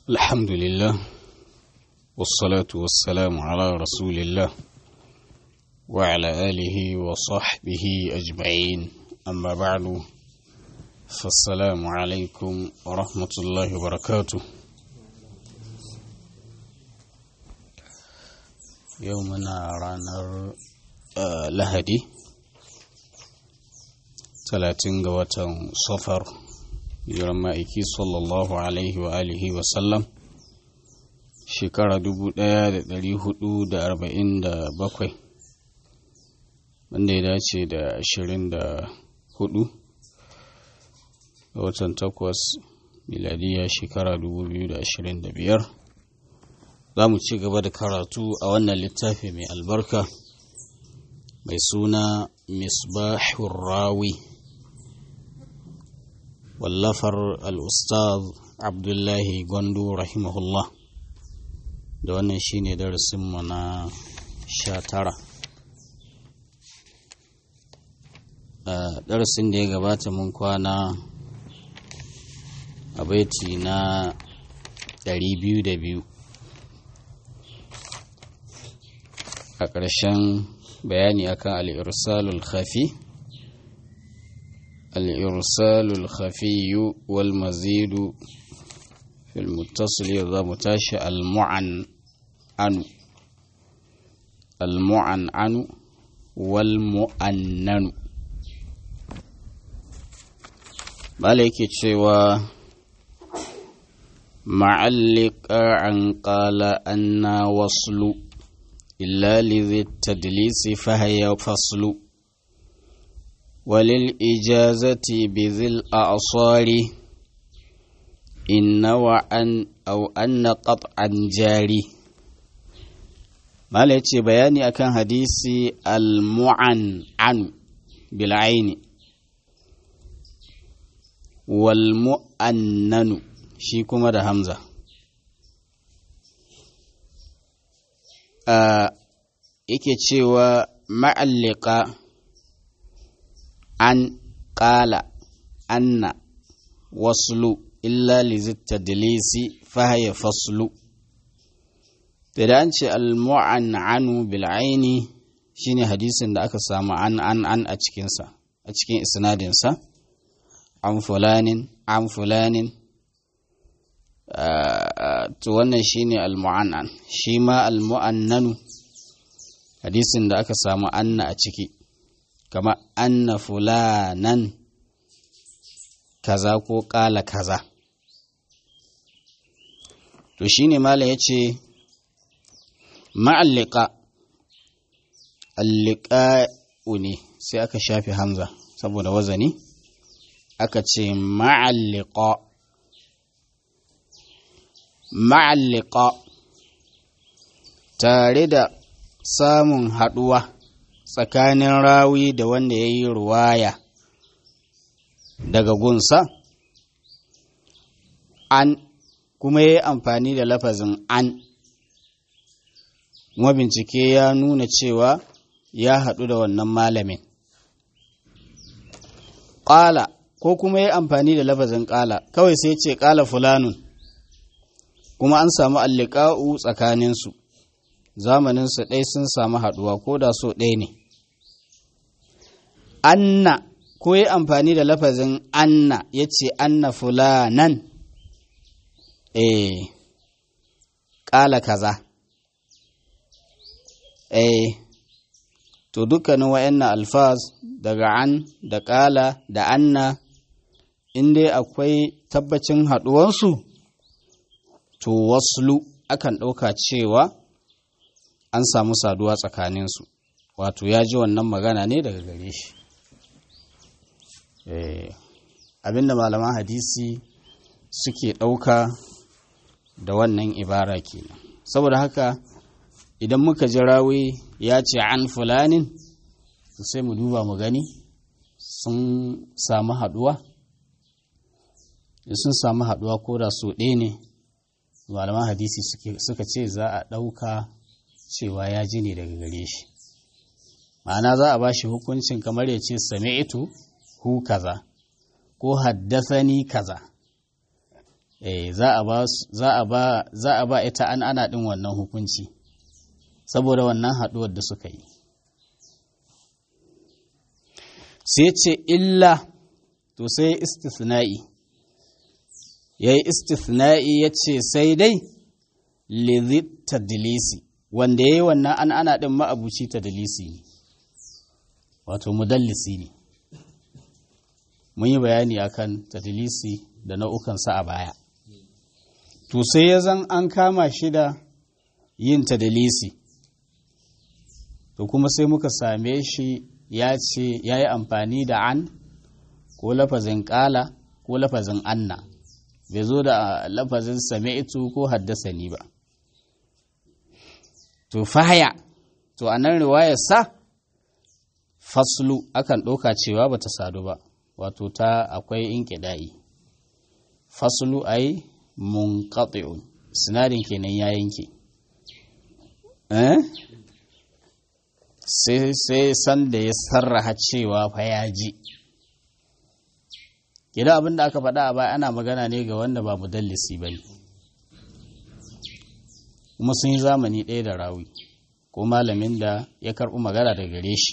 الحمد لله والصلاة والسلام على رسول الله وعلى آله وصحبه أجمعين أما بعد فالسلام عليكم ورحمة الله وبركاته يومنا رانر آه لهدي ثلاثين قوة صفر hijiran ma'aiki sallallahu alaihi wa alihi wa sallam shekara dubu ɗaya da ɗari hudu da arba'in da bakwai wanda ya dace da ashirin da hudu ga watan takwas miladiya shekara dubu biyu da ashirin da biyar za mu ci gaba da karatu a wannan littafi mai albarka mai suna misbahur rawi wallafar al'ustaz abdullahi gwandu rahimahullah da wannan shine darasinmu na sha tara darasin da ya gabata mun kwana a baiti na biyu a ƙarshen bayani akan al'irsalul khafi الإرسال الخفي والمزيد في المتصل إذا متاشى المعن عن المعن عن والمؤنن مالك تشوى معلق عن قال أن وصل إلا لذي التدليس فهي فصل وللإجازة بذي الأعصار إن وأن أو أن قطعا جاري ما ليتي بياني أكان حديثي المعن عن بالعين والمؤنن shi kuma da hamza yake cewa ma'allika an ƙala anna waslu illa lizitta dalisi fahaya faslu da an ce al-mu'an'anu bil aini shine hadisin da aka samu an an an a cikinsa a cikin isnadinsa an fulanin an fulanin to wannan shine al-mu'an'an shi ma al-mu'annanu hadisin da aka samu anna a ciki kama anna fulanan kaza ko ƙala kaza to shine mala ya ce ma'allika alliƙa'u ne sai aka shafi hamza saboda wazani aka ce ma'allika ma'allika tare da samun haɗuwa tsakanin rawi da wanda ya yi ruwaya daga gunsa an kuma ya yi amfani da lafazin an kuma bincike ya nuna cewa ya haɗu da wannan malamin ƙala ko kuma ya yi amfani da lafazin ƙala kawai sai ce ƙala fulanun kuma an samu alliƙa'u tsakaninsu zamaninsu ɗai sun samu haɗuwa ko da so ɗaya ne anna ko yi amfani da lafazin anna ya ce anna fulanan eh ƙala kaza eh to dukkanin wa'annan alfaz daga an da ƙala da anna in dai akwai tabbacin haɗuwansu to waslu akan ɗauka cewa an samu saduwa tsakaninsu wato ya ji wannan magana ne daga gare shi abinda malaman hadisi suke ɗauka da wannan ibara kenan saboda haka idan muka ji rawi ya ce an fulanin sai mu duba mu gani sun samu haɗuwa sun samu haɗuwa ko da so ɗaya ne malaman hadisi suka ce za a ɗauka cewa ya ji ne daga gare shi ma'ana za a ba shi hukuncin kamar ya ce sami'tu hu kaza ko haddasani kaza eh za a ba za a ba za a ba ita an ana din wannan hukunci saboda wannan haduwar da suka yi sai ce illa to sai istisna'i yayi istisna'i yace sai dai lidhi tadlisi wanda yayi wannan an ana din ma'abuci tadlisi ne wato mudallisi ne mun yi bayani akan tadlisi da nau'ukansa a baya to sai ya zan an kama shi da yin tadlisi to kuma sai muka same shi ya ce ya yi amfani da an ko lafazin ƙala ko lafazin anna bai zo da lafazin sami'tu ko haddasa ni ba to fahaya to a nan riwayar sa faslu akan ɗauka cewa ba ta sadu ba wato ta akwai inƙida'i faslu ai munqati'un sinadin kenan ya yanke eh sai sai san da ya sarraha cewa fa ya ji idan abin da aka faɗa a baya ana magana ne ga wanda ba mudallisi ba ne kuma sun yi zamani ɗaya da rawi ko malamin da ya karɓi magana daga gare shi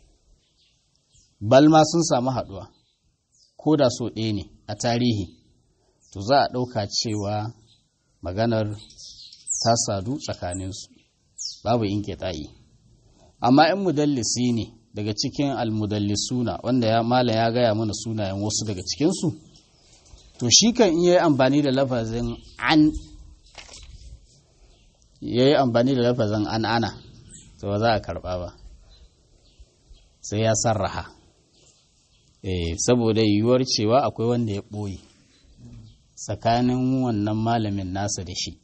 balma sun samu haɗuwa ko da so ɗaya ne a tarihi to za a ɗauka cewa maganar ta sadu tsakaninsu babu in ta'i amma in mudallisi ne daga cikin almudallisuna wanda ya mala ya gaya mana sunayen wasu daga cikinsu to shi kan iya yi amfani da lafazin an ya yi amfani da lafazin an ana to ba za a karɓa ba sai ya sarraha eh saboda yiwuwar cewa akwai wanda ya ɓoye tsakanin wannan malamin nasa da shi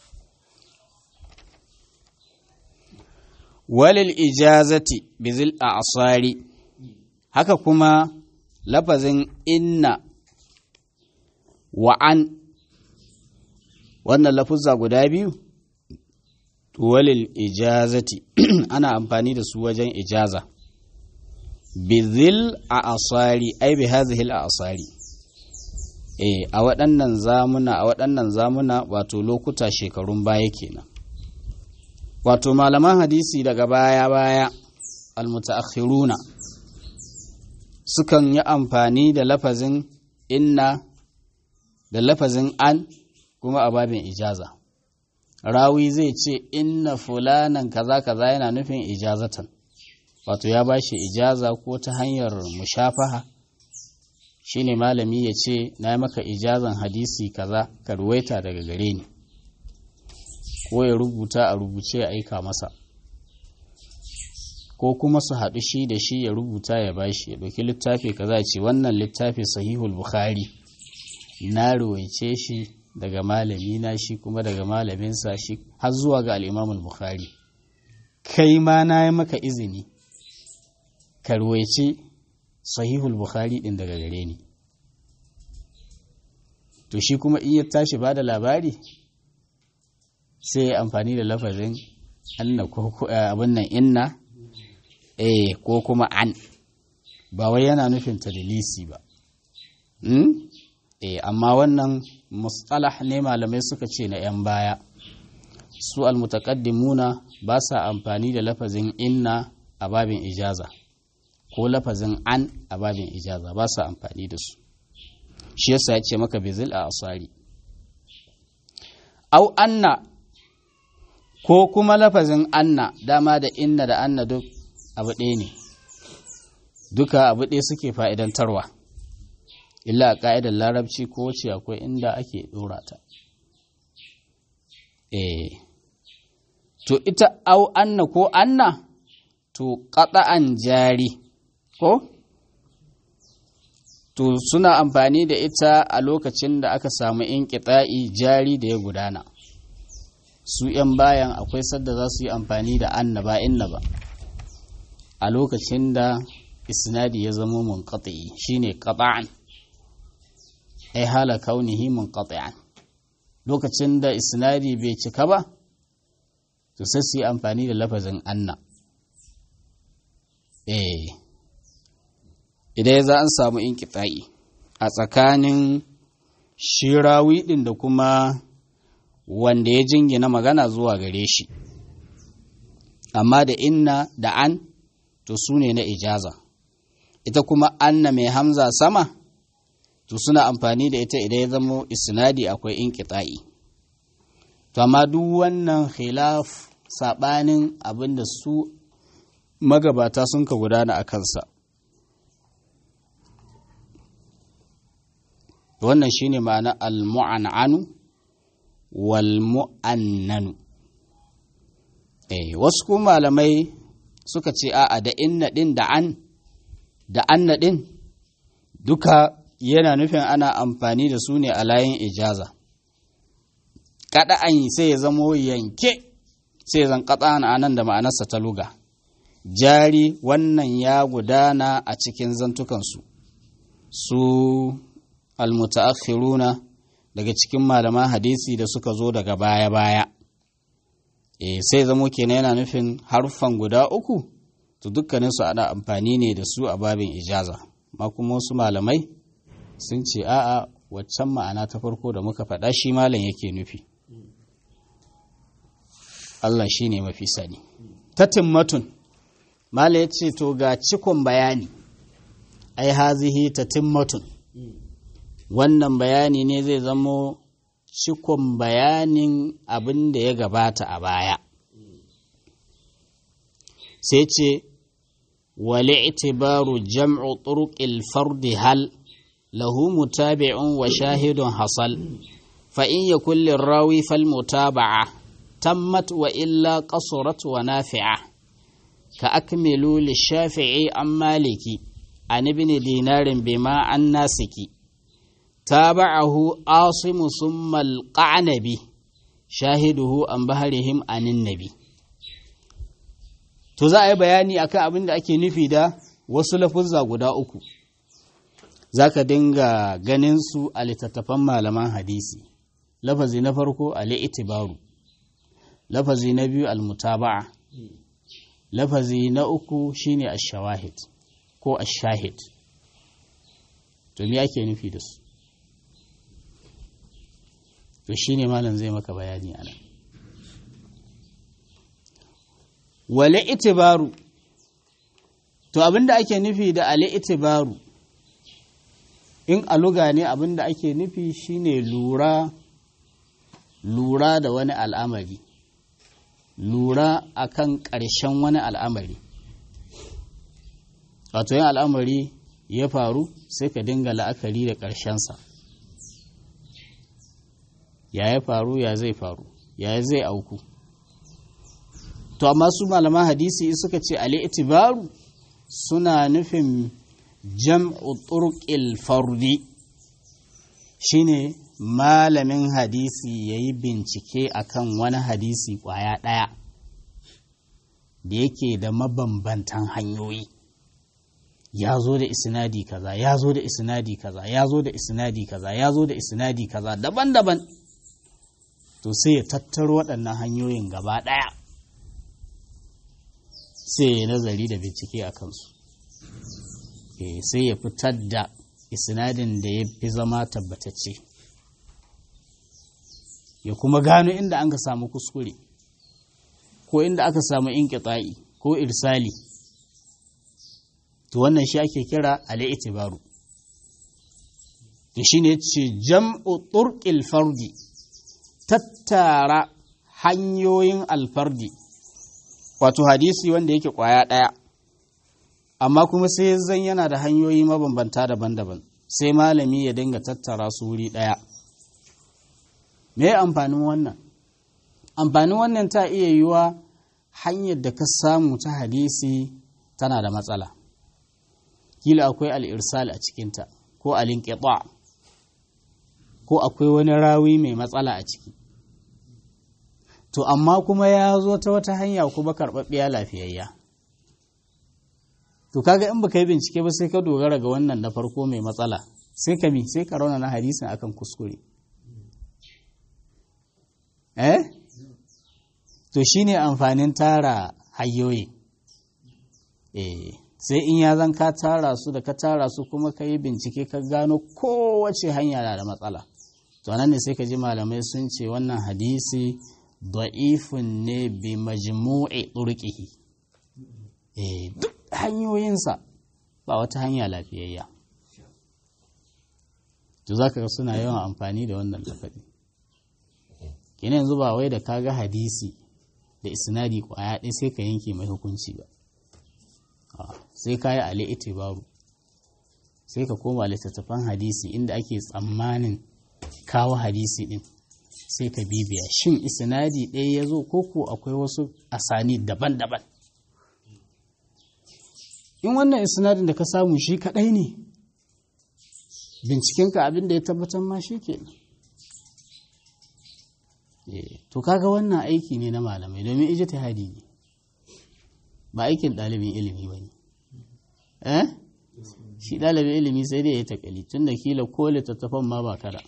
walil ijazati bizil a asari haka kuma lafazin inna wa an wannan lafuzza guda biyu walil ijazati ana amfani da su wajen ijaza bizil a asari ai bi hazihil a asari eh a waɗannan zamuna a waɗannan zamuna wato lokuta shekarun baya kenan wato malaman hadisi daga baya-baya almutaakhiruna sukan yi amfani da lafazin inna da lafazin an kuma a babin ijaza rawi zai ce inna fulanan kaza kaza yana nufin ijazatan wato ya ba shi ijaza ko ta hanyar mushafaha shine malami ya ce na yi maka ijazan hadisi kaza ka ruwaita daga gare ni ko ya rubuta a rubuce ya aika masa ko kuma su haɗu shi da shi ya rubuta ya bashi ya ɗauki littafi kaza ce wannan littafi sahihul bukhari na ruwaice shi daga malami na shi kuma daga malaminsa shi har zuwa ga al'imamul bukhari kai ma na yi maka izini ka ruwaice sahihul bukhari ɗin daga gare ni to shi kuma in ya tashi ba da labari sai ya amfani da lafazin anna ko abin nan inna eh ko kuma an ba wai yana nufin tadlisi ba hmm? eh amma wannan mustalah ne malamai suka ce na yan baya su almutaqaddimuna ba sa amfani da lafazin inna a babin ijaza ko lafazin an a babin ijaza ba sa amfani da su shi yasa ya ce maka bizil a asari au anna ko kuma lafazin anna dama da inna da anna duk abu ɗaya ne duka abu ɗaya suke fa'idantarwa illa a ƙa'idar larabci ko ce akwai inda ake ɗora ta eh to ita au anna ko anna to ƙata'an jari ko to suna amfani da ita a lokacin da aka samu in jari da ya gudana su ‘yan bayan akwai sadda za su yi amfani da anna ba inna ba a lokacin da isnadi ya zama munqati shine qata'an ai hala kaunihi munqati'an lokacin da isnadi bai cika ba to sai su yi amfani da lafazin anna eh idan za an samu inqita'i a tsakanin shi rawi ɗin da kuma wanda ya jingina magana zuwa gare shi amma da inna da an to su ne na ijaza ita kuma anna mai hamza sama to suna amfani da ita idan ya zamo isnadi akwai inqita'i to amma duk wannan khilaf sabanin abinda su magabata sun ka gudana a kansa wannan shine ma'ana al-mu'an'anu wal mu'annanu eh wasu kuma malamai suka ce a'a da inna din da an da anna din duka yana nufin ana amfani da su ne a layin ijaza kada an sai ya zamo yanke sai zan katsa a nan da ma'anarsa ta luga jari wannan ya gudana a cikin zantukansu su almutaakhiruna daga cikin malaman hadisi da suka zo daga baya-baya e sai zamo kenan yana nufin harfan guda uku to dukkaninsu ana amfani ne da su a babin ijaza ma kuma wasu malamai sun ce a'a waccan ma'ana ta farko da muka faɗa shi malam yake nufi Allah shi ne mafi sani ta timmatun malam ya ce to ga cikon bayani ai hazihi ta timmatun wannan bayani ne zai zamo cikon bayanin abin da ya gabata a baya sai ce wale itibaru jam'u turuqil fardi hal lahu mutabi'un wa shahidun hasal fa in yakul lirawi fal mutaba'a tammat wa illa qasurat wa nafi'a ka akmilu lishafi'i an maliki an ibn dinarin bima an nasiki تابعه عاصم ثم القعنبي شاهده عن بهرهم عن النبي to za a yi bayani akan abin da ake nufi da wasu lafuzza guda uku za ka dinga ganin su a littattafan malaman hadisi lafazi na farko al-itibaru lafazi na biyu al-mutaba'a lafazi na uku shine ash-shawahid ko ash-shahid to me ake nufi da su to shi ne malam zai maka bayani a nan wale itibaru to abinda ake nufi da ale itibaru in aluga ne abinda ake nufi shine lura lura da wani al'amari lura akan ƙarshen wani al'amari wato yin al'amari ya faru sai ka dinga la'akari da ƙarshensa ya ya faru ya zai faru ya zai auku to amma su malaman hadisi suka ce ali itibaru suna nufin jam'u turqil fardi shine malamin hadisi ya yi bincike akan wani hadisi kwaya ɗaya da yake da mabambantan hanyoyi ya zo da isnadi kaza ya zo da isnadi kaza ya zo da isnadi kaza ya zo da isnadi kaza daban-daban to sai ya tattaro waɗannan hanyoyin gaba ɗaya sai ya nazari da bincike a kansu sai ya fitar da isnadin da ya fi zama tabbatacce ya kuma gano inda an ka samu kuskure ko inda aka samu inƙita'i ko irsali to wannan shi ake kira al'itibaru to shine ce jam'u turqil fardi tattara hanyoyin alfardi wato hadisi wanda yake kwaya ɗaya amma kuma sai zan yana da hanyoyi mabambanta daban-daban sai malami ya dinga tattara su wuri ɗaya me amfanin wannan amfanin wannan ta iya yiwa hanyar da ka samu ta hadisi tana da matsala kila akwai al'irsal a cikinta ko al'inƙiɓa ko akwai wani rawi mai matsala a ciki to amma kuma ya zo ta wata hanya kuma karɓaɓɓiya lafiyayya to kaga in baka yi bincike ba sai ka dogara ga wannan na farko mai matsala sai ka mi sai ka rauna na hadisin akan kuskure eh to shine amfanin tara hanyoyi eh sai in ya zan ka tara su da ka tara su kuma ka yi bincike ka gano kowace hanya na da matsala to nan ne sai ka ji malamai sun ce wannan hadisi da'ifun ne bi majmu'i turqihi eh duk hanyoyinsa ba wata hanya lafiyayya to zaka ga suna yawan amfani da wannan lafazi kina yanzu ba wai da kaga hadisi da isnadi kwaya ɗaya sai ka yanke mai hukunci ba sai ka yi ali itibaru sai ka koma littattafan hadisi inda ake tsammanin kawo hadisi ɗin sai ka bibiya shin isnadi ɗaya ya zo ko ko akwai wasu asani daban-daban in wannan isnadin da ka samu shi kaɗai ne bincikenka abin da ya tabbatar ma shi ke to kaga wannan aiki ne na malamai domin ijtihadi ne ba aikin ɗalibin ilimi ba ne eh shi ɗalibin ilimi sai dai ya takali tun da kila ko littattafan ma ba kada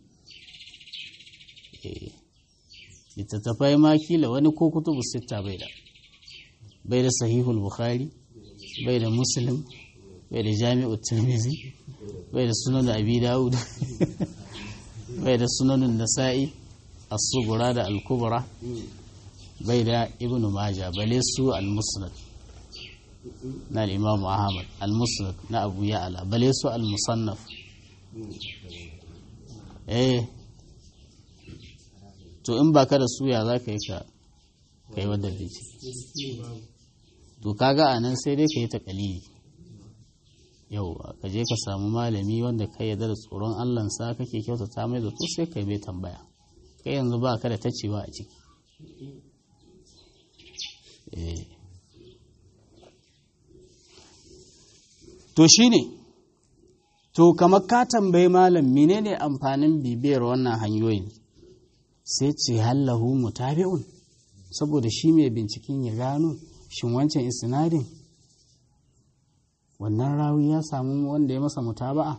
littattafai ma kila wani ko kutubu sitta bai da bai da sahihul bukhari bai da muslim bai da jami'u tirmizi bai da sunan abi dawud bai da sunanin nasa'i as-sugura da al-kubra bai da ibn maja bale su al-musnad na al-imam ahmad al-musnad na abu ya'ala bale su al-musannaf eh to in baka da suya za ka yi ka kai wadda bici to kaga a nan sai dai ka yi ta kalili yau ka je ka samu malami wanda ka yarda da tsoron allansa kake kyautata mai zato sai ka bai tambaya kai yanzu ba ka da tacewa a ciki to shine to kamar ka tambayi malam menene amfanin bibiyar wannan hanyoyin sai ce hallahu mutabi'un saboda shi mai binciken ya gano shin wancan isnadin wannan rawi ya samu wanda ya masa mutaba'a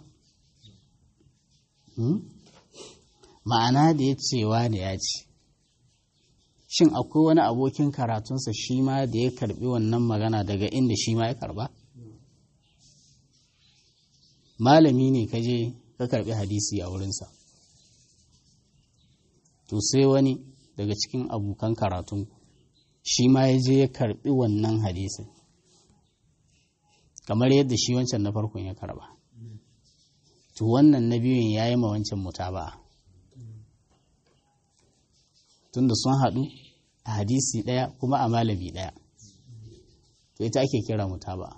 ma'ana da ya cewa da ya ce shin akwai wani abokin karatunsa shi ma da ya karbi wannan magana daga inda shi ma ya karba malami ne ka je ka karbi hadisi a wurinsa to sai wani daga cikin abokan karatun shi ma ya je ya karbi wannan hadisin kamar yadda shi wancan na farkon ya karba to wannan na biyun ya yi ma wancan mutaba'a tunda sun haɗu a hadisi ɗaya kuma a malami ɗaya to ita ake kira mutaba'a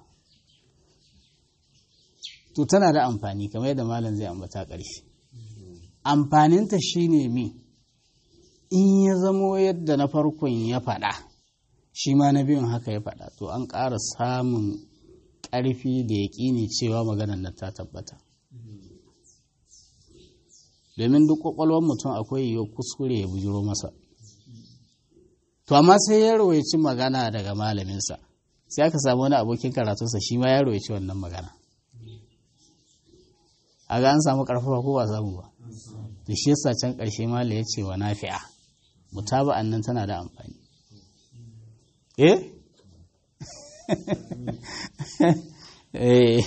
to tana da amfani kamar yadda malam zai ambata ƙarshe amfaninta shine mi in ya zamo yadda na farkon ya faɗa shi ma na biyun haka ya faɗa to an ƙara samun ƙarfi da ya ƙini cewa maganar nan ta tabbata domin duk ƙwaƙwalwar mutum akwai yiwuwar kuskure ya bujiro masa to amma sai ya rawaici magana daga malaminsa sai aka samu wani abokin karatunsa shi ma ya rawaici wannan magana a ga an samu ƙarfafa ko ba samu ba da shi yasa can ƙarshe mala ya ce wa nafi'a mutaba'an nan tana da amfani eh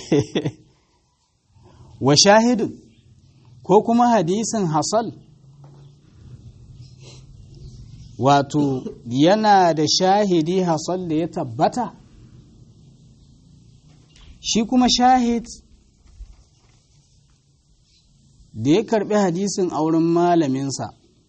wa shahidun ko kuma hadisin hasal wato yana da shahidi hasal da ya tabbata shi kuma shahid da ya karbi hadisin auren malaminsa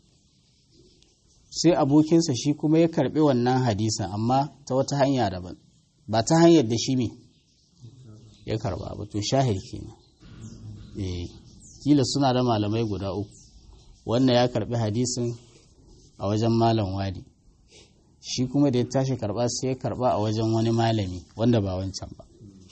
sai abokinsa shi kuma ya karbi wannan hadisin amma ta wata hanya daban ba ta hanyar da shi me ya karba ba to shahid kenan eh kila suna da malamai guda uku wannan ya karbi hadisin a wajen malam wadi shi kuma da ya tashi karba sai ya karba a wajen wani malami wanda ba wancan ba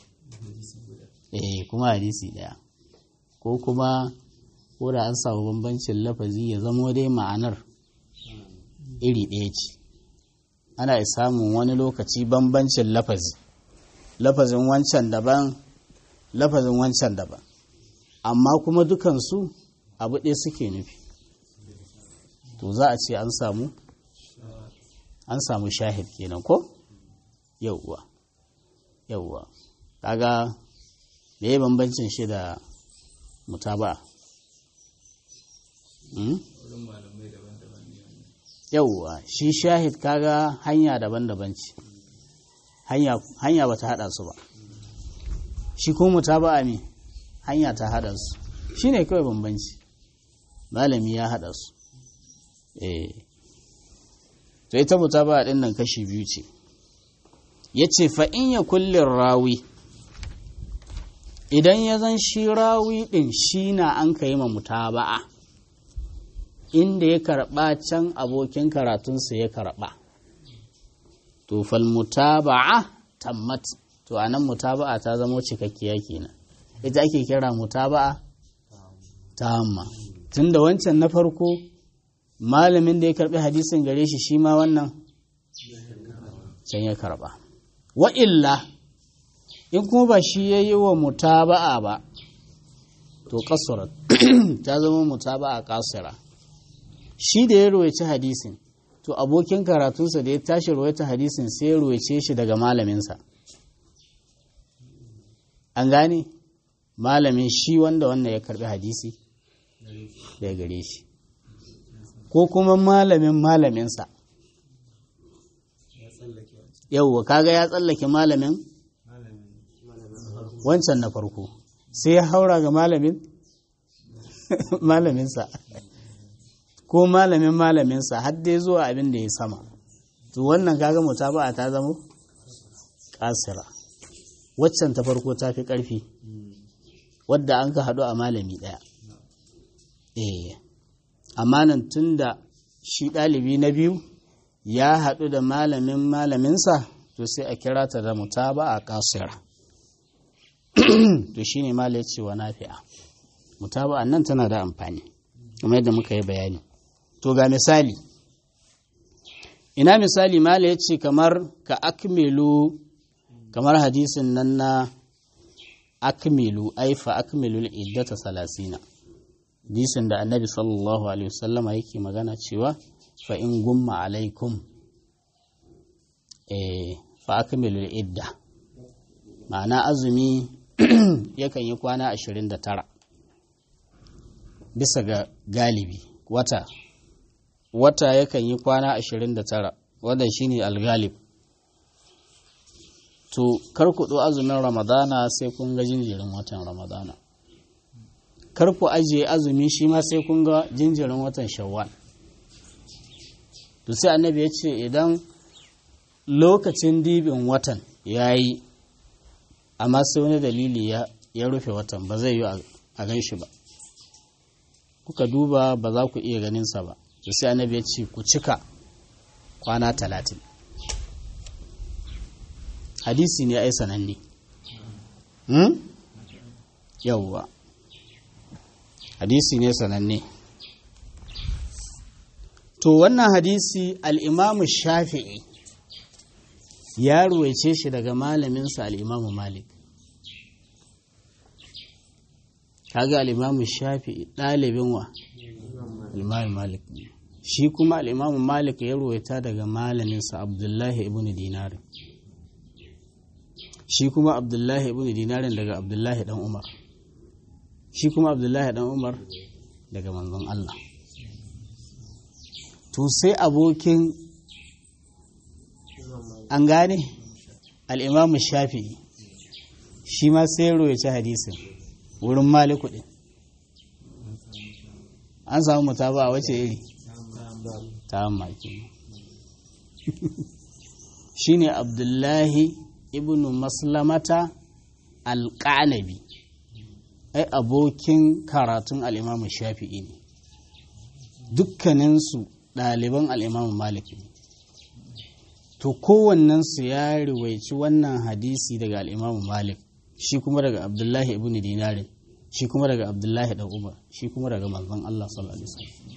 eh kuma hadisi daya ko kuma ko da an samu bambancin lafazi ya zamo dai ma'anar iri ɗaya ce ana samun wani lokaci bambancin lafazi lafazin wancan daban lafazin wancan daban amma kuma dukansu abu ɗaya suke nufi to za a ce an samu an samu shahid kenan ko yauwa yauwa kaga da ya bambancin shi da mutaba yauwa shi shahid kaga hanya daban-daban ce hanya ba ta haɗa su ba shi ko mutaba'a me hanya ta haɗa su shi ne kawai bambanci malami ya haɗa su eh to ita mutaba'a ɗin nan kashi biyu ce ya ce fa'in ya kullin rawi idan ya zan shi rawi ɗin shi na an ka yi ma mutaba'a inda ya karɓa can abokin karatunsa ya karɓa to fal mutaba'a tammat to anan mutaba'a ta zamo cikakkiya kenan ita ake kira mutaba'a tamma tunda wancan na farko malamin da ya karɓi hadisin gare shi shi ma wannan can ya karɓa wa illa in kuma ba shi ya yi wa mutaba'a ba to kasurat ta zama mutaba'a kasira shi da ya ruwaici hadisin to abokin karatunsa da ya tashi ruwaita hadisin sai ya ruwaice shi daga malaminsa an gane malamin shi wanda wannan ya karbi hadisi da gare shi ko kuma malamin malaminsa yauwa kaga ya tsallake malamin wancan na farko sai ya haura ga malamin malaminsa ko malamin malaminsa har dai zuwa abin da ya sama to wannan kaga mutaba'a ta zama kasira waccan ta farko ta fi ƙarfi wadda an ka haɗu a malami ɗaya eh amma nan tun da shi ɗalibi na biyu ya haɗu da malamin malaminsa to sai a kira ta da mutaba'a kasira to shine mala ya ce wa nafi'a mutaba'a nan tana da amfani kamar yadda muka yi bayani to ga misali ina misali mala ya ce kamar ka akmilu kamar hadisin nan na akmilu aifa akmilu iddata salasina hadisin da annabi sallallahu alaihi wasallama yake magana cewa fa in gumma alaikum eh fa akmilu idda ma'ana azumi yakan yi kwana 29 bisa ga galibi wata wata yakan yi kwana 29 wadda shine algalib to kar ku ɗo azumin ramadana sai kun ga jinjirin watan ramadana kar ku ajiye azumi shi ma sai kun ga jinjirin watan shawwal to sai annabi ya ce idan lokacin dibin watan ya yi amma sai wani dalili ya rufe watan ba zai yi a gan shi ba kuka duba ba za ku iya ganinsa ba to sai annabi ya ce ku cika kwana talatin hadisi ne ai sananne hmm? yauwa hadisi ne sananne to wannan hadisi al'imamu shafi'i ya ruwaice shi daga malaminsa al'imamu malik kaga al'imamu shafi'i ɗalibin wa al'imamu malik shi kuma al'imamu malik ya ruwaita daga malaminsa abdullahi ibn dinarin shi kuma abdullahi ibn dinarin daga abdullahi dan umar shi kuma abdullahi dan umar daga manzon Allah to sai abokin an gane al'imamu shafi'i shi ma sai royace hadisin wurin maliku ɗin an samu mutaba a wace iri ta maki shi ne abdullahi ibn maslamata alƙanabi ai abokin karatun al'imamu shafi'i ne dukkaninsu ɗaliban al'imamu malik ne to kowannensu ya riwaici wannan hadisi daga al'imamu malik shi kuma daga abdullahi ibn dinarin shi kuma daga abdullahi dan umar shi kuma daga manzon Allah sallallahu alaihi wasallam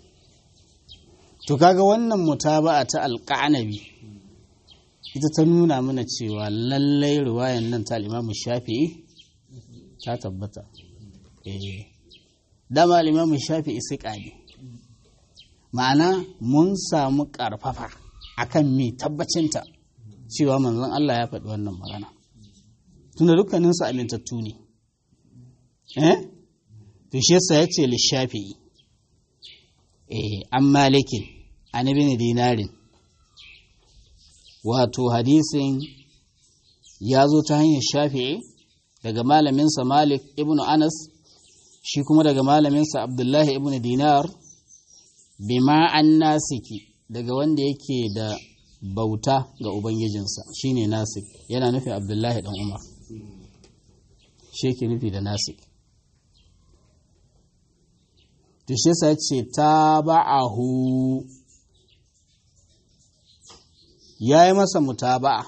to kaga wannan mutaba'a ta alqanabi ita ta nuna mana cewa lallai riwayan nan ta al shafi'i ta tabbata eh dama al shafi'i sai ne ma'ana mun samu karfafa akan mi tabbacinta cewa manzon Allah ya faɗi wannan magana tunda dukkaninsu amintattu ne eh to shi yasa ya ce lishafi'i eh an malikin an ibn dinarin wato hadisin ya zo ta hanyar shafi'i daga malaminsa malik ibn anas shi kuma daga malaminsa abdullahi ibn dinar bima an nasiki daga wanda yake da bauta ga ubangijinsa shine nasik yana nufi abdullahi dan umar shi yake nufi da nasik to shi sa ce ta ba'ahu ya yi masa mutaba'a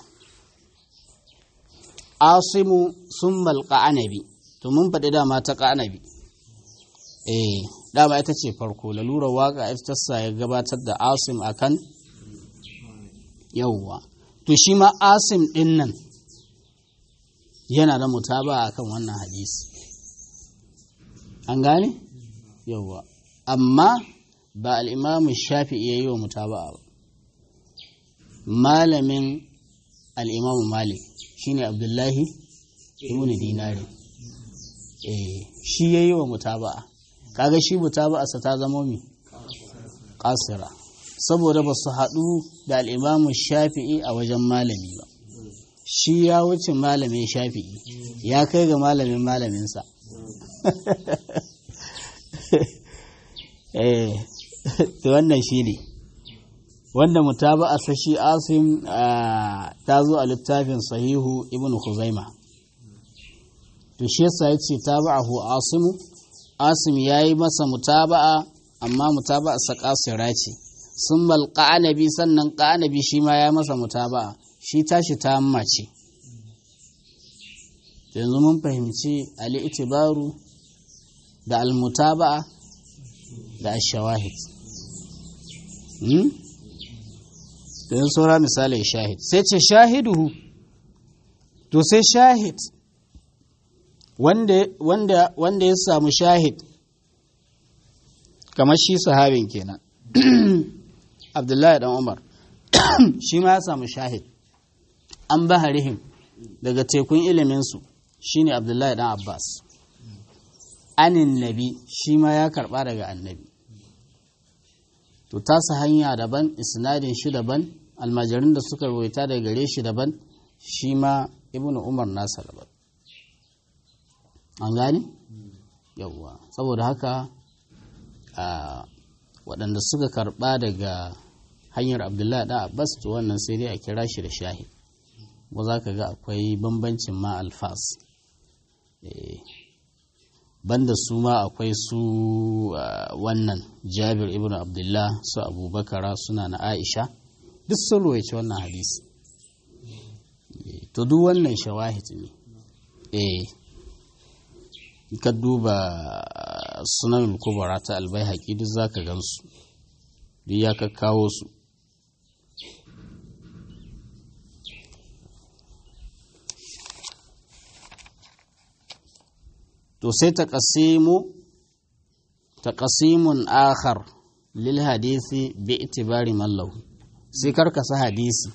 asimu sun malka anabi to mun faɗi dama ta ƙanabi eh dama ita ce farko lalurar waka ita sa ya gabatar da asim akan yauwa to shi ma asim ɗin nan yana da mutaba'a akan wannan hadisi an gane yauwa amma ba al'imamu shafi iya yi wa mutaba'a ba malamin al'imamu malik shine abdullahi ibn dinari eh shi ya yi wa mutaba'a kaga shi mutaba'arsa ta zama mi kasira saboda ba su haɗu da al'imamu shafi'i a wajen malami ba shi ya wuce malamin shafi'i ya kai ga malamin malaminsa eh to wannan shi ne wanda mutaba'a sashi asim ta zo a littafin sahihu ibn khuzaima to shi yasa yace taba'ahu asimu asim yayi masa mutaba'a amma mutaba'a sa kasira ce sun bal qanabi sannan qanabi shi ma ya masa mutaba'a shi tashi ta amma ce yanzu mun fahimci ali itibaru da almutaba'a da ashawahid hmm? yanzu saura misali shahid sai ce shahiduhu to sai shahid wanda, wanda, wanda ya samu shahid kamar shi sahabin kenan abdullahi dan umar shi ma ya samu shahid an baharihim daga tekun iliminsu shine abdullahi dan abbas anin nabi shi ma ya karba daga annabi to tasa hanya daban isnadin shi daban almajirin da suka rawaita daga gare shi daban shi ma ibnu umar nasa daban an gane yawwa saboda haka a waɗanda suka karɓa daga hanyar abdullahi da abbas to wannan sai dai a kira shi da shahid ba za ka ga akwai bambancin ma alfas banda su ma akwai su wannan jabir ibn abdullah su abubakara suna na aisha duk sun ruwaice wannan hadisi to duk wannan shawahid ne eh ka duba sunan kubara ta albai haƙi duk za ka gansu duk ya kawo su to sai ta ƙasimu ta ƙasimun akhar lil hadisi bi itibari mallahu sai karkasa hadisi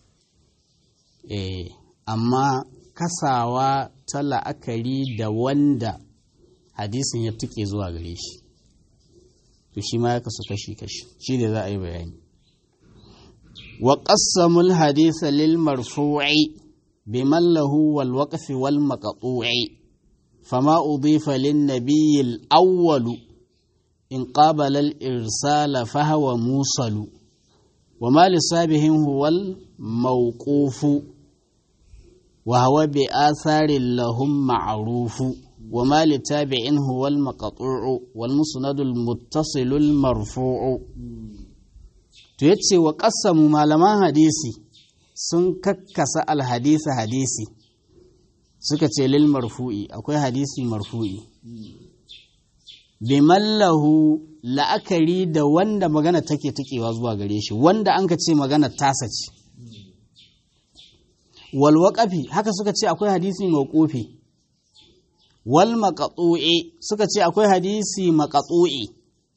eh amma kasawa ta la'akari da wanda hadisin ya tuke zuwa gare shi to shi ma ya kasu kashi-kashi shi da za a yi bayani wa qassamul hadisa lil marfu'i bi mallahu wal waqfi wal maqtu'i fama udifa lin nabiyil awwalu in qabala al irsala fa huwa musalu wa ma lisabihin huwa al mawqufu wa huwa bi atharin lahum ma'rufu وما لتابع هو المقطوع والمسند المتصل المرفوع to yace wa qassamu malaman hadisi sun kakkasa alhadisa hadisi suka ce lil marfu'i akwai hadisi marfu'i bi mallahu la'akari da wanda magana take takewa zuwa gare shi wanda an ka ce magana tasa ce wal waqafi haka suka ce akwai hadisi mawqufi wal maqatu'i suka ce akwai hadisi maqatu'i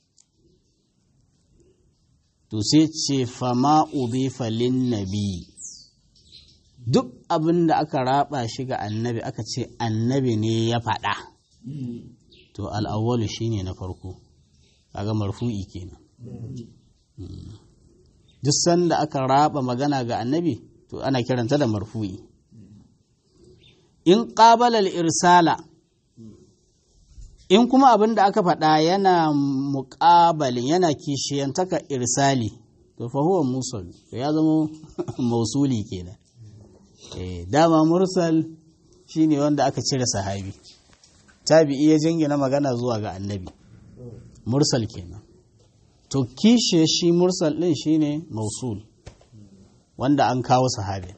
to sai ce fama udifa lin nabi duk abin da aka raba shi ga annabi aka ce annabi ne ya faɗa to al'awwalu shine na farko kaga marfu'i kenan duk sanda aka raba magana ga annabi to ana kiranta da marfu'i in ƙabalar irsala in kuma abin da aka faɗa yana muƙabalin yana kishiyantaka irsali to fa huwa musul to ya zama mausuli kenan eh dama mursal shine wanda aka cire sahabi tabi'i ya jingina magana zuwa ga annabi mursal kenan to kishe shi mursal din shine mausul wanda an kawo sahabi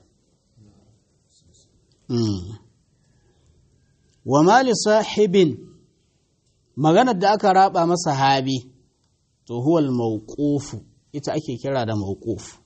wa mali sahibin maganar da aka raba masa habi to huwal mawqufu ita ake kira da mawquf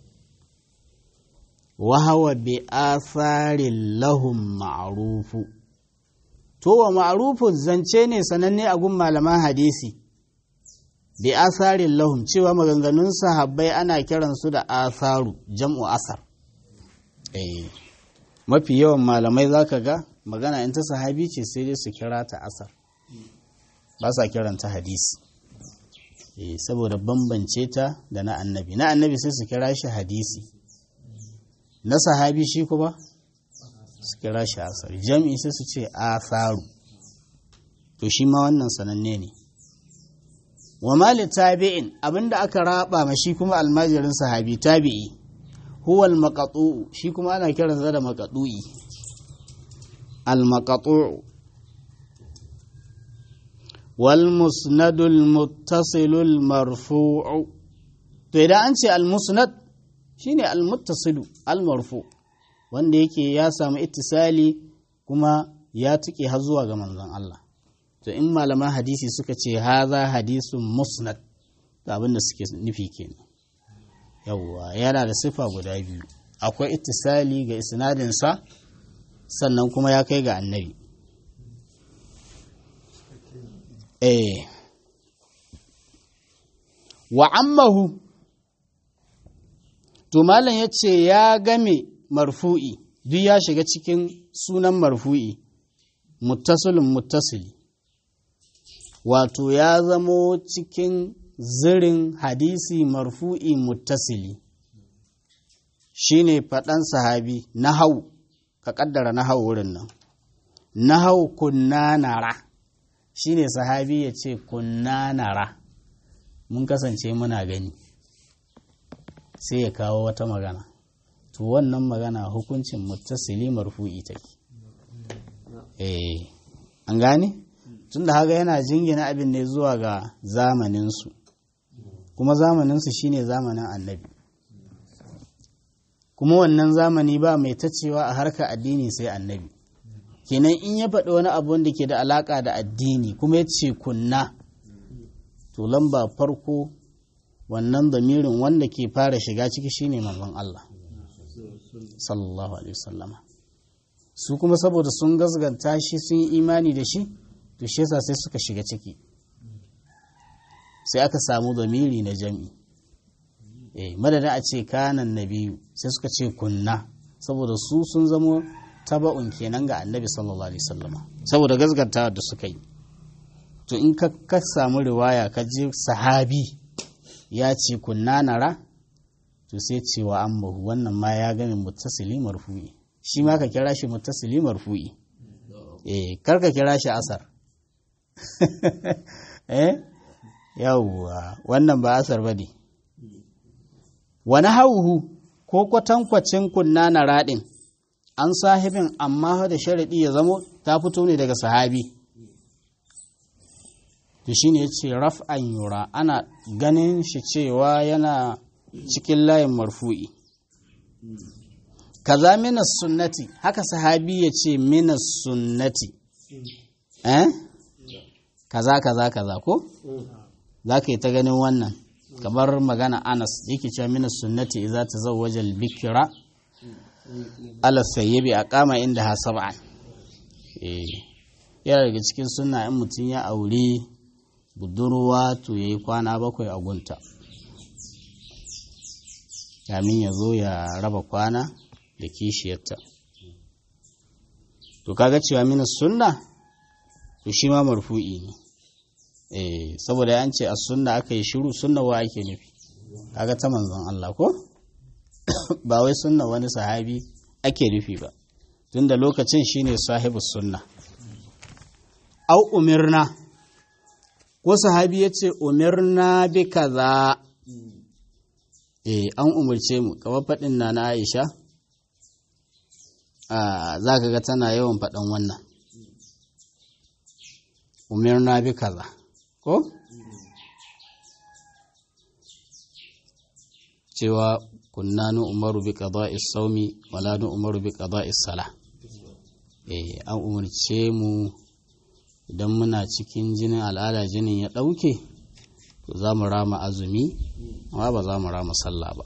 wa hawa bi atharin lahum ma'rufu to wa ma'rufu zance ne sananne a gun malaman hadisi bi atharin lahum cewa maganganun sahabbai ana kiransu da atharu jam'u asar eh mafi yawan malamai zaka ga magana in ta sahabi ce sai dai su kira ta asar ba sa kiranta hadisi eh saboda bambance ta da na annabi na annabi sai su kira shi hadisi na sahabi shi kuma su kira shi asar jam'i sai su ce asaru to shi ma wannan sananne ne wa mali tabi'in abinda aka raba ma shi kuma almajirin sahabi tabi'i huwa al shi kuma ana kiransa da maqtu'i al-maqtu' والمسند المتصل المرفوع to idan an ce almusnad shine almuttasilu almarfu wanda yake ya samu ittisali kuma ya tuke har zuwa ga manzon Allah to in malaman hadisi suka ce haza hadisun musnad da abin da suke nufi kenan yawwa yana da sifa guda biyu akwai ittisali ga isnadinsa sannan kuma ya kai ga annabi eh wa ammahu to malam ya ce ya game marfu'i duk ya shiga cikin sunan marfu'i muttasilin muttasili wato ya zamo cikin zirin hadisi marfu'i muttasili shine faɗan sahabi na hau ka ƙaddara na hau wurin nan na hau kunna nara shine sahabi ya ce kunna nara mun kasance muna gani sai ya kawo wata magana to wannan magana hukuncin muttasili marfu'i take eh an gane tunda haka yana jingina abin ne zuwa ga zamaninsu kuma zamaninsu shine zamanin annabi kuma wannan zamani ba mai tacewa a harkar addini sai annabi kenan in ya faɗi wani abu wanda ke da alaƙa da addini kuma ya ce kunna to lamba farko wannan damirin wanda ke fara shiga ciki shine manzon Allah sallallahu alaihi wasallama su kuma saboda sun gazganta shi sun yi imani da shi to shi yasa sai suka shiga ciki sai aka samu zamiri na jam'i eh madadin a ce kanan nabiyu sai suka ce kunna saboda su sun zamo taba'un kenan ga annabi sallallahu alaihi wasallama saboda gazgantawa da suka yi to in ka ka samu riwaya ka ji sahabi ya ce kunna nara to sai cewa an mahu wannan ma ya gami muttasili marfu'i shi ma ka kira shi muttasili marfu'i eh kar ka kira shi asar eh yawwa wannan ba asar ba ne wani hauhu ko kwatankwacin kunna na raɗin an sahibin amma da sharaɗi ya zamo ta fito ne daga sahabi to shine ya ce raf'an yura ana ganin shi cewa yana cikin layin marfu'i kaza minas sunnati haka sahabi ya ce minas sunnati eh kaza kaza kaza ko za ka yi ta ganin wannan kamar magana anas yake cewa minas sunnati idza tazawwaja al-bikra ala sayyibi aqama inda ha sab'an eh yana daga cikin sunna in mutum ya aure budurwa to yayi kwana bakwai a gunta kamin ya zo ya raba kwana da kishiyarta to kaga cewa minas sunna to shi ma marfu'i ne eh saboda an ce a sunna aka yi shiru sunna wa ake nufi kaga ta manzon Allah ko ba wai sunna wani sahabi ake nufi ba tunda lokacin shine sahibu sunna au umirna ko sahabi ya ce umirna bi kaza eh an umarce mu kamar faɗin na na Aisha za ka ga tana yawan faɗan wannan umirna bi kaza ko cewa kunna nu umaru bi qada'i saumi wala nu umaru bi qada'i sala eh an umarce mu idan muna cikin jinin al'ada jinin ya ɗauke to za mu rama azumi amma ba za mu rama sallah ba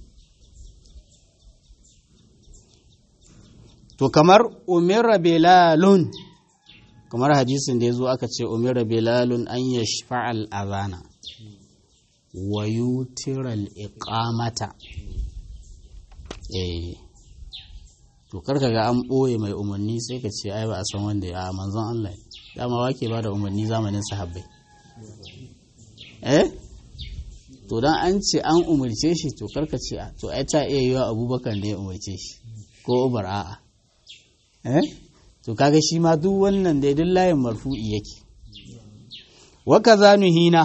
to kamar umira belalun kamar hadisin da ya zo aka ce umira belalun an ya shafa'al azana wa yutiral iqamata eh to karka ga an ɓoye mai umarni sai ka ce ai ba a san wanda ya manzon Allah dama wake ba da umarni zamanin sahabbai eh to dan an ce an umarce shi to karka ce to ai ta iya yiwa abubakar ne ya umarce shi ko ubar a'a eh to kaga shi ma duk wannan da duk layin marfu'i yake wa kaza nuhina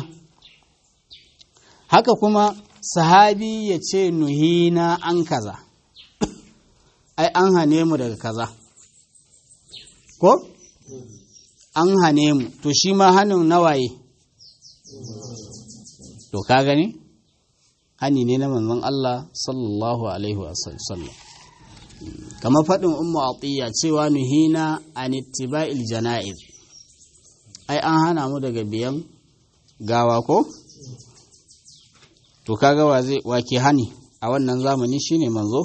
haka kuma sahabi ya ce nuhina an kaza ai an hane mu daga kaza ko an hane mu to shi ma hannun nawaye to ka gani hani ne na manzon Allah sallallahu alaihi wasallam kamar faɗin ummu atiya cewa nuhina an ittiba'il jana'iz ai an hana mu daga biyan gawa ko to kaga wa zai wake hani a wannan zamani shine manzo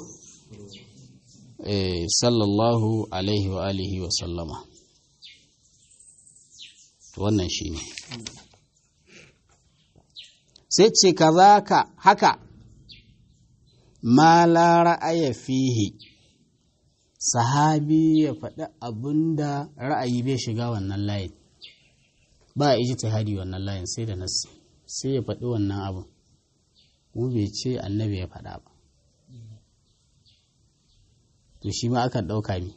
eh sallallahu alaihi wa alihi wa sallama to wannan shine sai ce kazaka haka ma la ra'aya fihi sahabi ya faɗi abin da ra'ayi bai shiga wannan layin ba a iji tahadi wannan layin sai da nasi sai ya faɗi wannan abin kuma bai ce annabi ya faɗa ba to shi ma akan ɗauka mi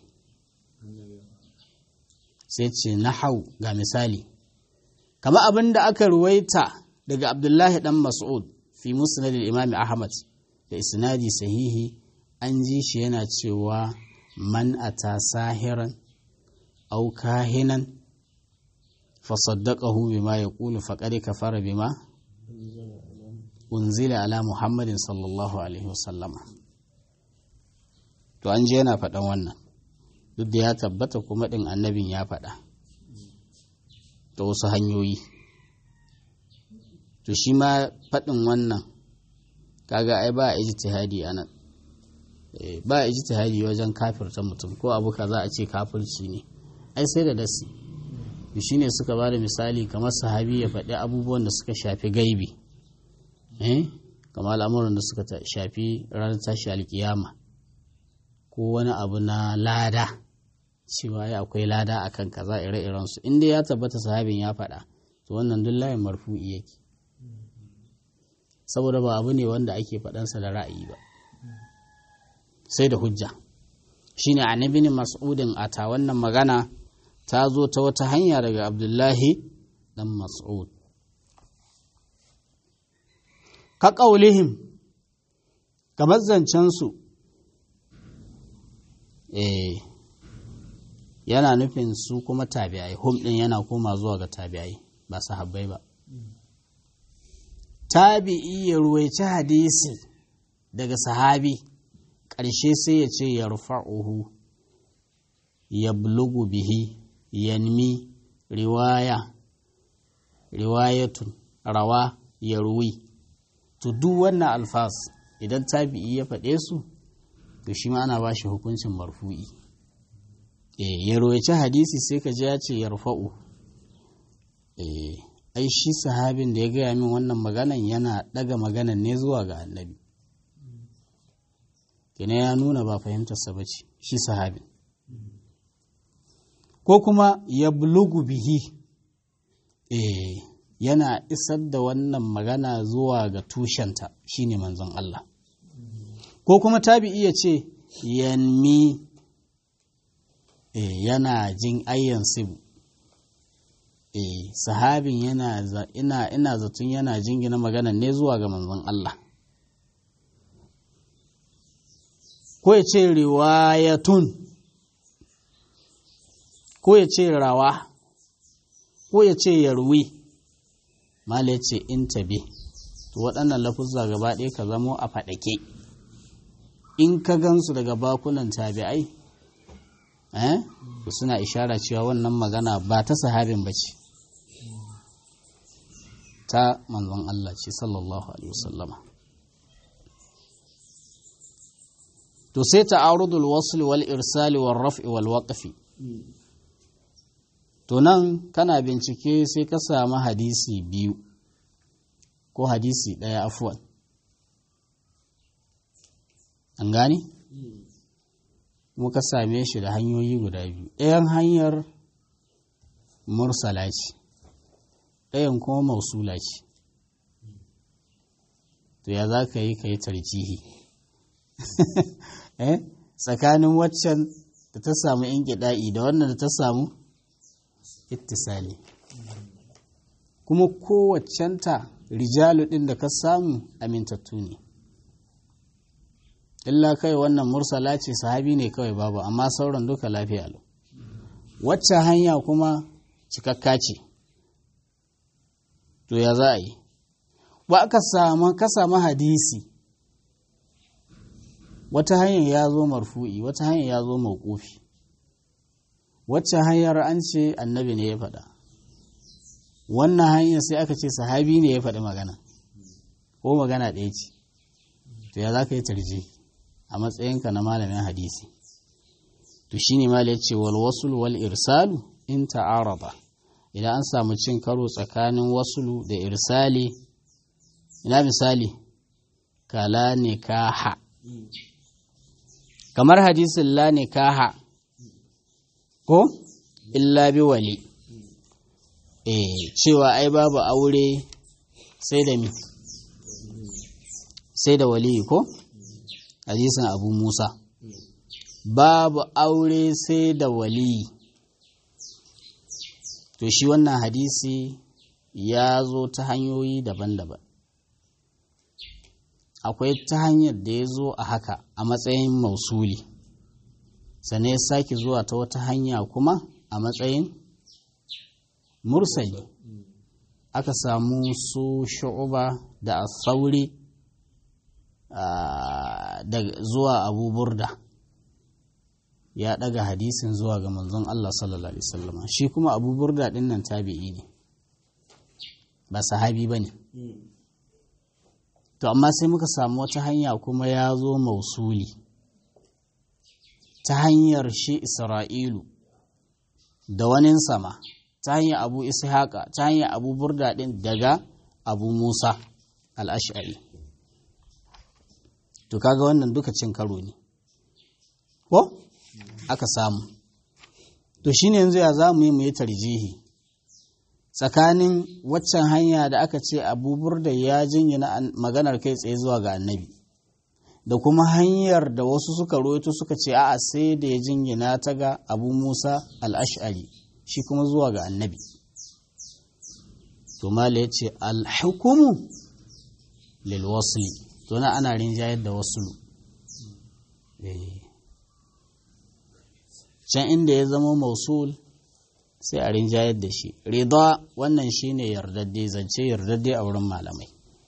sai ce na hau ga misali kama abin da aka ruwaita daga abdullahi ɗan mas'ud fi musnad imam ahmad da isnadi sahihi an ji shi yana cewa man ata sahiran au kahinan fasaddaqahu bima yaqulu faqad kafara bima unzila ala muhammadin sallallahu alaihi wasallama to an je yana faɗan wannan duk da ya tabbata kuma ɗin annabin ya faɗa ta wasu hanyoyi to shi ma faɗin wannan kaga ai ba a ijtihadi anan ba a ijtihadi wajen kafirta mutum ko abu kaza a ce kafirci ne ai sai da dasi shi ne suka ba da misali kamar sahabi ya faɗi abubuwan da suka shafi gaibi eh kamar al'amuran da suka shafi ranar tashi alkiyama ko wani abu na lada cewa ya akwai lada akan kaza ire-iren su inda ya tabbata sahabin ya faɗa to wannan duk layin marfu'i yake saboda ba abu ne wanda ake faɗansa da ra'ayi ba sai da hujja shine annabi ne mas'udin ata wannan magana ta zo ta wata hanya daga abdullahi dan mas'ud ka ƙaulihim kamar zancensu eh yana nufin su kuma tabi'ai hum ɗin yana koma zuwa ga tabi'ai ba sahabbai ba tabi'i ya ruwaici hadisi daga sahabi ƙarshe sai ya ce ya rufa'uhu ya bulugu bihi yanmi riwaya riwayatun rawa ya ruwi to duk wannan alfas idan tabi'i ya faɗe su to shi ma ana ba shi hukuncin marfu'i e ya ruwaici hadisi sai ka ji ya ce ya rufa'u e ai shi sahabin da ya gaya min wannan maganan yana ɗaga maganan ne zuwa ga annabi kina ya nuna ba fahimtarsa ba ce shi sahabin ko kuma ya bulugu bihi eh yana isar da wannan magana zuwa ga tushenta shine manzon Allah ko kuma tabi'i ya ce yanmi e, yana jin ayyan sibu e, sahabin yana ina, ina zaton yana jingina magana ne zuwa ga manzon Allah ko ya ce riwayatun ko ya ce rawa ko ya ce yarwi mala ya ce in tabi to waɗannan lafuzza gaba ɗaya ka zamo a faɗake in ka gansu daga bakunan tabi'ai eh suna ishara cewa wannan magana ba ta sahabin ba ce ta manzon Allah ce sallallahu alaihi wasallama to sai ta'arudul wasl wal irsali wal raf'i wal waqfi to nan kana bincike sai ka samu hadisi biyu ko hadisi ɗaya afuwan an gani muka same shi da hanyoyi guda biyu ɗayan hanyar mursala ce ɗayan kuma mausula ce to ya za ka yi ka yi tarjihi tsakanin waccan da ta samu in da wannan da ta samu ittisali kuma kowaccenta rijalu ɗin da ka samu amintattu ne illa kai wannan mursala ce sahabi ne kawai babu amma sauran duka lafiya lau wacce hanya kuma cikakka ce to ya za a yi ba aka samu ka samu hadisi wata hanyar ya zo marfu'i wata hanyar ya zo mawqufi wacce hanyar an ce annabi ne ya faɗa wannan hanyar sai aka ce sahabi ne ya faɗi magana ko magana ɗaya ce to ya za ka yi tarji a matsayinka na malamin hadisi to shi ne ya ce wal wasul wal irsalu in ta'arada idan an samu cin karo tsakanin wasulu da irsali ina misali kala nikaha kamar hadisin la nikaha ko illa bi wali eh cewa ai babu aure sai da mi sai da wali ko hadisin abu musa babu aure sai da wali to shi wannan hadisi ya zo ta hanyoyi daban-daban akwai ta hanyar da ya zo a haka a matsayin mausuli sannan ya sake zuwa ta wata hanya kuma a matsayin mursali aka samu su shu'uba da asauri da zuwa abu burda ya daga hadisin zuwa ga manzon Allah sallallahu alaihi wasallam shi kuma abu burda din nan tabi'i ne ba sahabi bane to amma sai muka samu wata hanya kuma ya zo mausuli ta hanyar shi isra'ilu da wanin sama ta hanyar abu ishaqa ta hanyar abu burda din daga abu musa al'ash'ari to kaga wannan duka cin karo ne ko aka samu to shine yanzu ya za mu yi mu yi tarjihi tsakanin waccan hanya da aka ce abubur da ya jingina maganar kai tsaye zuwa ga annabi da kuma hanyar da wasu suka roito suka ce a'a sai da ya jingina ta ga abu musa al'ash'ari shi kuma zuwa ga annabi to mala ya ce alhukumu lil wasli to na ana rinjayar da wasulu can inda ya zama mausul sai a rinjayar da shi rida wannan shine yardadde zance yardadde a wurin malamai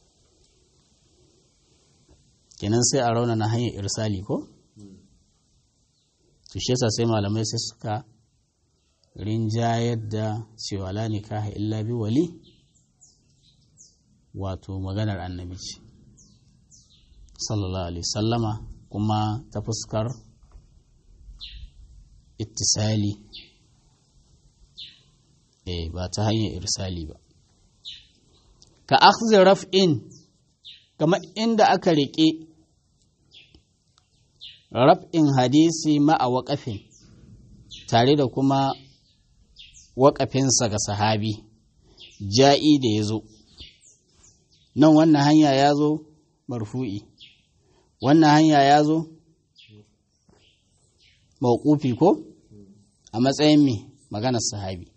kenan sai a rauna na hanyar irsali ko to shi yasa sai malamai sai suka rinjayar da cewa la nikaha illa bi wali wato maganar annabi ce sallallahu alaihi sallama kuma ta fuskar ittisali eh ba ta hanyar irsali ba ka akhzi raf'in kamar inda aka riƙe raf'in hadisi ma'a waƙafin tare da kuma waƙafinsa ga sahabi ja'i da ya zo nan wannan hanya ya zo marfu'i wannan hanya ya zo mawqufi ko a matsayin me maganar sahabi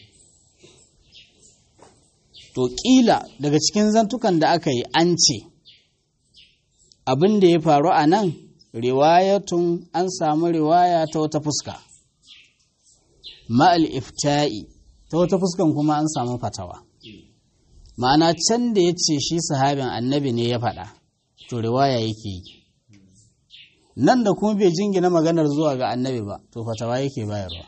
to ƙila daga cikin zantukan da aka yi an ce abin da ya faru a nan riwayatun an samu riwaya ta wata fuska ma'al ifta'i ta wata fuskan kuma an samu fatawa ma'ana can da ya ce shi sahabin annabi ne ya faɗa to riwaya yake yi nan da kuma bai jingina maganar zuwa ga annabi ba to fatawa yake bayarwa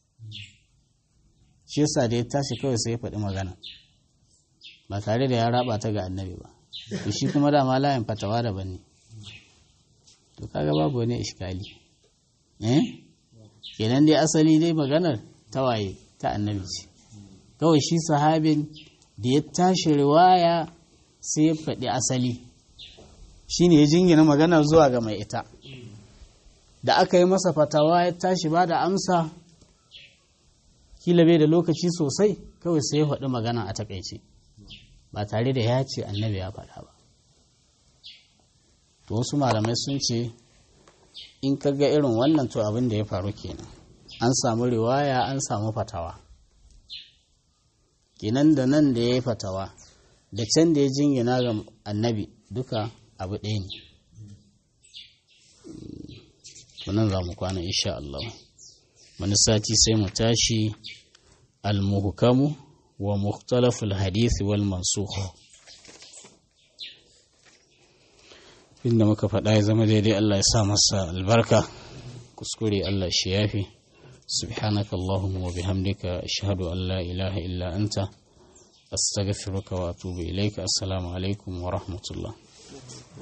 shi yasa da ya tashi kawai sai ya faɗi magana ba tare da ya raba ta ga annabi ba to shi kuma dama layin fatawa daban ne to kaga babu wani iskali eh kenan dai asali dai maganar tawaye ta annabi ce kawai shi sahabin da ya tashi riwaya sai ya faɗi asali shine ya jingina maganar zuwa ga mai ita da aka yi masa fatawa ya tashi ba da amsa kila bai da lokaci sosai kawai sai ya faɗi magana a takaice ba tare da ya ce annabi ya faɗa ba to wasu malamai sun ce in ka ga irin wannan to abin da ya faru kenan an samu riwaya an samu fatawa kenan da nan da ya yi fatawa da can da ya jingina ga annabi duka abu ɗaya ne nan za mu kwana insha Allah wani sati sai mu tashi al-muhkamu wa mukhtalaful hadith wal mansukh inda muka faɗa ya zama daidai Allah ya sa masa albarka kuskure Allah shi yafi سبحانك اللهم وبحمدك أشهد أن لا إله إلا أنت أستغفرك وأتوب إليك السلام عليكم ورحمة الله